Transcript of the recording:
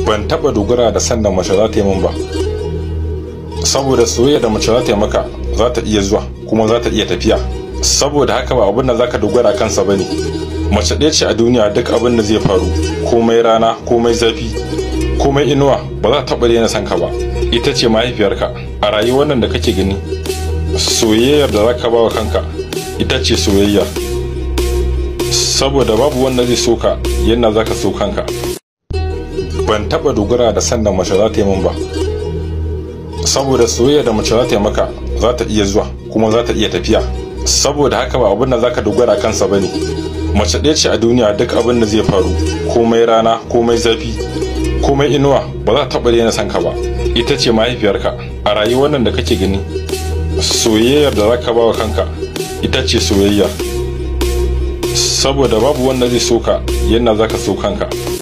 ban taba dogara da sanda mace za ta yi min ba saboda soyayya da mace za ta yi maka za ta iya zuwa kuma za ta iya tafiya saboda haka ba abin da za ka dogara kansa ba ne mace ɗaya ce a duniya duk abin da zai faru komai rana komai zafi komai inuwa ba za ta taɓa daina son ka ba ita ce mahaifiyarka a rayuwar nan da kake gani soyayyar da za ka ba wa kanka ita ce soyayya saboda babu wanda zai so ka yadda za ka so kanka ban taɓa dogara da sanda mace za ta yi min ba saboda soyayya da mace za ta yi maka za ta iya zuwa kuma za ta iya tafiya saboda haka ba abin da za ka dogara kansa ba ne mace ɗaya ce a duniya duk abin da zai faru komai rana komai zafi komai inuwa ba za ta taɓa daina son ka ba ita ce mahaifiyarka a rayuwar nan da kake gani soyayyar da za ka ba wa kanka ita ce soyayya saboda babu wanda zai so ka yadda za ka so kanka